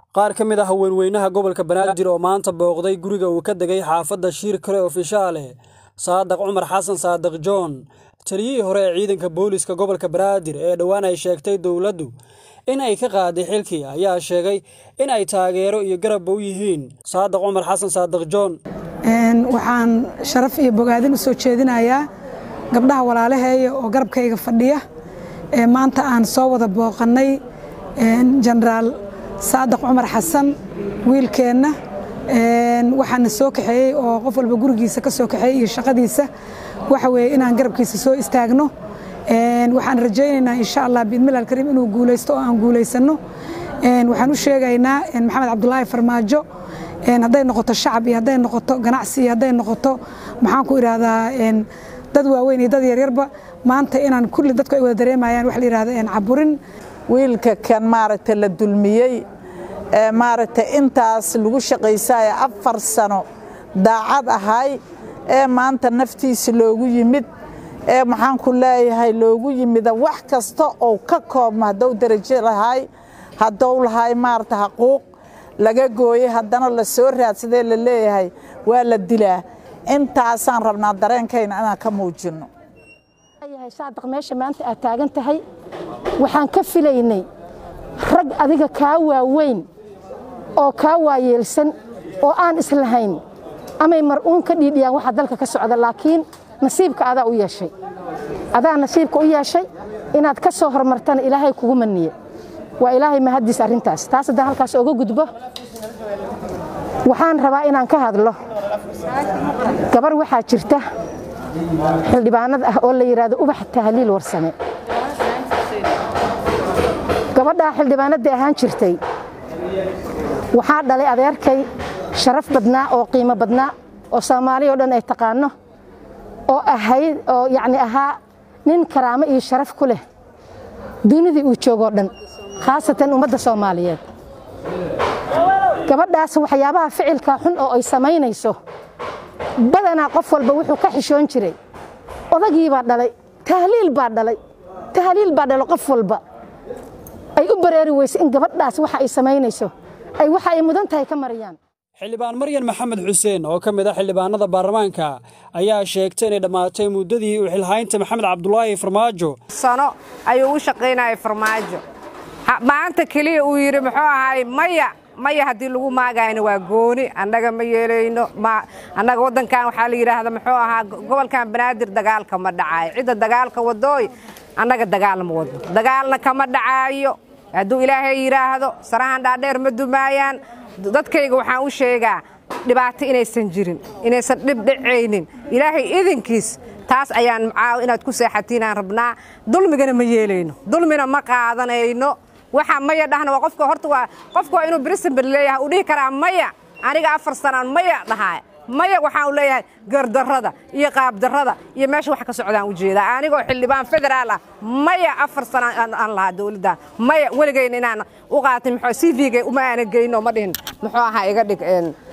qaar ka mid ah haweenweynaha gobolka banaadir oo maanta booqday guriga uu ka degay xaafadda shiir kale ofishaale saadaq cumar xasan saadiq john taliyihii hore ee ciidanka booliska gobolka banaadir ee dhowaan ay sheegtay dowladdu in ay ka qaaday xilkii ayaa sheegay in ay taageero iyo garabba u yihiin saadaq cumar xasan saadiq john waxaan sharaf iyo bogaadin u soo jeedinayaa gabdhaha walaalaheeya oo garabkayga fadhiya ee maanta aan soo wada booqannay jenaraal saadaq cumar xasan wiilkeenna waxaana soo kaxeeyey oo qof walba gurigiisa ka soo kaxeeyey iyo shaqadiisa waxa weeye inaan garabkiisa soo istaagno waxaan rajaynaynaa insha allah biidmil alkariim inuu guulaysto oo aan guulaysanno waxaan u sheegaynaa maxamed cabdulaahi farmaajo hadday noqoto shacab iyo hadday noqoto ganacsi iyo hadday noqoto maxaan ku idhaahdaa dad waaweyn iyo dad yaryarba maanta inaan kulli dadku ay wada dareemayaan wax la yidhahda caburin wiilka kan maaragta la dulmiyey ee maaragta intaas lagu shaqaysaayo afar sano daacad ahay ee maanta naftiisa loogu yimid ee maxaan ku leeyahay loogu yimida wax kasta oo ka koobma haddou darajo lahay haddou lahay maarata xaquuq laga gooyey haddana la soo raadsadee la leeyahay waa la dilaa intaasaan rabnaa dareenkayna inaan ka muujinno saadaq meesha maanta aad taagan tahay waxaan ka filaynay rag adiga kaa waaweyn oo kaa waayeelsan oo aan islahayn amay mar-uun ka dhiidhiyaan waxa dalka ka socda laakiin nasiibka adaa u yeeshay adaa nasiibka u yeeshay inaad ka soo hormartana ilaahay kugu maniye waa ilaahay mahaddiis arrintaas taas haddaan halkaas oga gudbo waxaan rabaa inaan ka hadlo gabar waxaa jirta xildhibaanad ah oo la yidhaahdo ubax tahliil warsame gabadhaa xildhibaanadda ahaan jirtay waxaa dhalay adeerkay sharaf badnaa oo qiimo badnaa oo soomaaliya o dhan ay taqaanno oo ahayd oo yacni ahaa nin karaamo iyo sharaf ku leh dunidii uu joogoo dhan khaasatan ummadda soomaaliyeed gabadhaas waxyaabaha ficilka xun oo ay samaynayso badanaa qof walba wuxuu ka xishoon jiray odagii baa dhalay tahliil baa dhalay tahliil baa dhalay qof walba ay u bareeri weyse in gabadhaas waxa ay samaynayso ay waxa ay mudan tahay ka mariyaan xildhibaan maryan maxamed xuseen oo ka mid ah xildhibaanada baarlamaanka ayaa sheegtay inay dhammaatay muddadii u xilhaynta maxamed cabdulaahi farmaajo sano ayuu u shaqaynayay farmaajo maanta keliya uu yidhi muxuu ahaay maya maya haddii lagu maagayna waa gooni annaga ma yeelayno annaga waddankan waxaa la yidhaahda muxuu ahaa gobolkan banaadir dagaalka ma dhacaayo cidda dagaalka wadooy annaga dagaal ma wadno dagaalna kama dhacaayo hadduu ilaahay yidhaahdo sarahan dhaadheer ma dumaayaan dadkayga waxaan u sheegaa dhibaato inaysan jirin inaysan dhib dhacaynin ilaahay idinkiis taas ayaan macaaw inaad ku seexatiinaan rabnaa dulmigana ma yeelayno dulmina ma qaadanayno waxa maya dhahna waa qofka horta waa qofka waa inuu brisbane leeyahay uu dhihi karaa maya aniga afar sanaan maya dhahaa maya waxaan u leeyahay gardarrada iyo qaabdarrada iyo meesha wax ka socdaan u jeedaa anigoo xildhibaan federaal ah maya afar sanaan aan lahaa dowladda maya weligayna inaan u qaatay muxuu c v-ga uma aana geyno ma dhihin muxuu ahaa iga dhig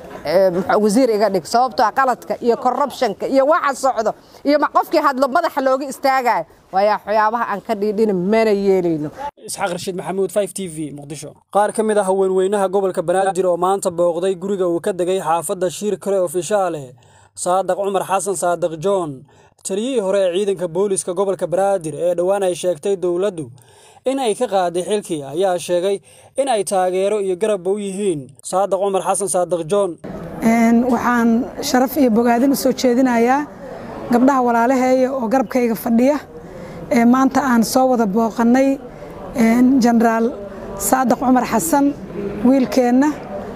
wasiir iga dhig sababtoo qaladka iyo corruptionka iyo waxa socdo iyo qofkii hadlo madaxa looga istaagayo waayaa waxyaabaha aan ka dhiidhina mana yeelayno isxaaq rashiid maxamuud f t v muqdisho qaar ka mid ah haweenweynaha gobolka banaadir oo maanta booqday guriga uu ka degay xaafadda shiir kale ofishaale saadaq cumar xasan saadiq john taliyihii hore ee ciidanka booliska gobolka banaadir ee dhowaan ay sheegtay dowladdu in ay ka qaaday xilkii ayaa sheegay in ay taageero iyo garabba u yihiin saadaq cumar xasan saadiq john waxaan sharaf iyo bogaadin u soo jeedinayaa gabdhaha walaalaheeya oo garabkayga fadhiya ee maanta aan soo wada booqannay jenaraal saadaq cumar xasan wiilkeenna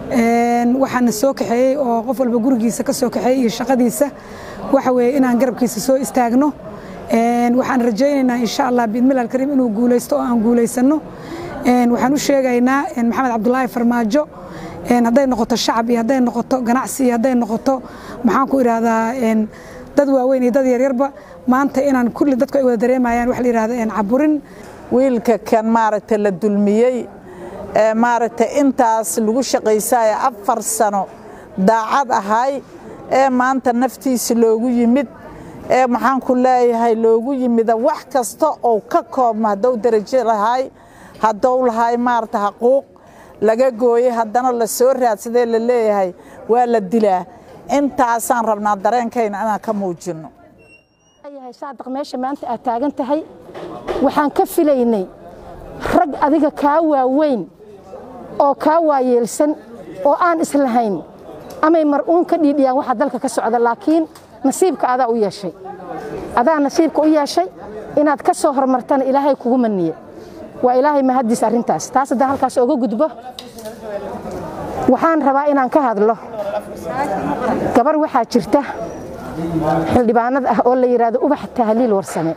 waxaana soo kaxeeyey oo qof walba gurigiisa ka soo kaxeeyey iyo shaqadiisa waxa weeye inaan garabkiisa soo istaagno waxaan rajaynaynaa insha allah biidmil alkariim inuu guulaysto oo aan guulaysanno waxaan u sheegaynaa maxamed cabdulaahi farmaajo hadday noqoto shacab iyo hadday noqoto ganacsi iyo hadday noqoto maxaan ku idhaahdaa dad waaweyn iyo dad yaryarba maanta inaan kulli dadku ay wada dareemayaan wax la yidhahda caburin wiilka kan maaragta la dulmiyey ee maaragta intaas lagu shaqaysaayo afar sano daacad ahay ee maanta naftiisa loogu yimid ee maxaan ku leeyahay loogu yimida wax kasta oo ka koobma haddou darajo lahay haddou lahay maarata xaquuq laga gooyey haddana la soo raadsadee la leeyahay waa la dilaa intaasaan rabnaa dareenkayna inaan ka muujinno yahay saadaq meesha maanta aad taagan tahay waxaan ka filaynay rag adiga kaa waaweyn oo kaa waayeelsan oo aan islahayn amay mar-uun ka dhiidhiyaan waxa dalka ka socda laakiin nasiibka adaa u yeeshay adaa nasiibka u yeeshay inaad ka soo hormartana ilaahay kugu maniye waa ilaahay mahaddiis arrintaas taas haddaan halkaas oga gudbo waxaan rabaa inaan ka hadlo gabar waxaa jirta xildhibaanad ah oo la yidhaahdo ubax tahliil warsame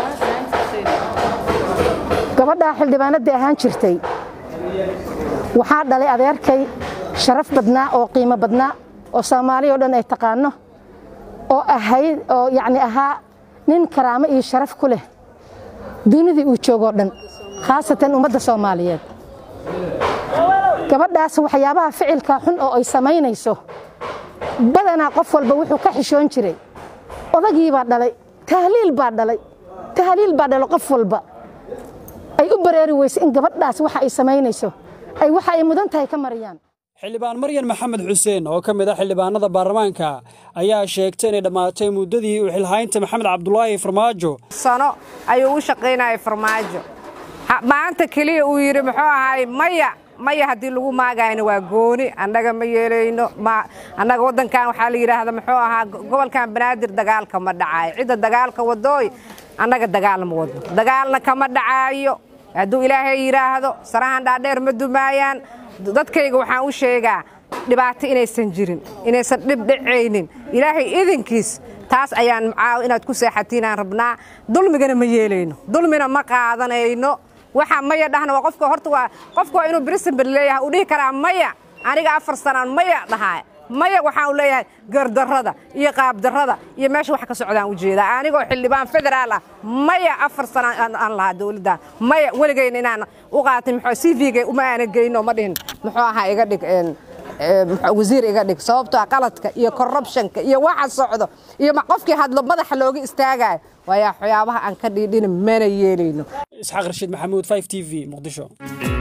gabadhaa xildhibaanadii ahaan jirtay waxaa dhalay adeerkay sharaf badnaa oo qiimo badnaa oo soomaaliya o dhan ay taqaano oo ahayd oo yacni ahaa nin karaamo iyo sharaf ku leh dunidii uu joogoo dhan khaasatan ummadda soomaaliyeed gabadhaas waxyaabaha ficilka xun oo ay samaynayso badanaa qof walba wuxuu ka xishoon jiray odagii baa dhalay tahliil baa dhalay tahliil baa dhalay qof walba ay u bareeri weyse in gabadhaas waxa ay samaynayso ay waxa ay mudan tahay ka mariyaan xildhibaan maryan maxamed xuseen oo ka mid ah xildhibaanada baarlamaanka ayaa sheegtay inay dhammaatay muddadii uu xilhaynta maxamed cabdulaahi farmaajo sano ayuu u shaqaynayay farmaajo maanta keliya uu yidhi muxuu ahaay maya maya haddii lagu maagayna waa gooni annaga ma yeelayno annaga waddankan waxaa la yidhaahda muxuu ahaa gobolkan banaadir dagaalka ma dhacaayo cidda dagaalka wadooy annaga dagaal ma wadno dagaalna kama dhacaayo hadduu ilaahay yidhaahdo sarahan dhaadheer ma dumaayaan dadkayga waxaan u sheegaa dhibaato inaysan jirin inaysan dhib dhacaynin ilaahay idinkiis taas ayaan macaaw inaad ku seexatiinaan rabnaa dulmigana ma yeelayno dulmina ma qaadanayno waxa maya dhahna waa qofka horta waa qofka waa inuu brisbane leeyahay uu dhihi karaa maya aniga afar sanaan maya dhahaa maya waxaan leeyahay gardarrada iyo qaabdarrada iyo meesha wax ka socdaan ujeedaa anigoo xildhibaan federaal ah maya afar sanaan aan lahaa dowladdan maya weligayna inaan u qaatay muxuu c v-ga uma aana geyno ma dhihin muxuu ahaa iga dhig wasiir iga dhig sababtoo qaladka iyo corruptionka iyo waxa socdo iyo qofkii hadlo madaxa looga istaagayo waayaa waxyaabaha aan ka dhiidhina mana yeelayno isxaaq rashiid maxamuud 5 t v muqdisho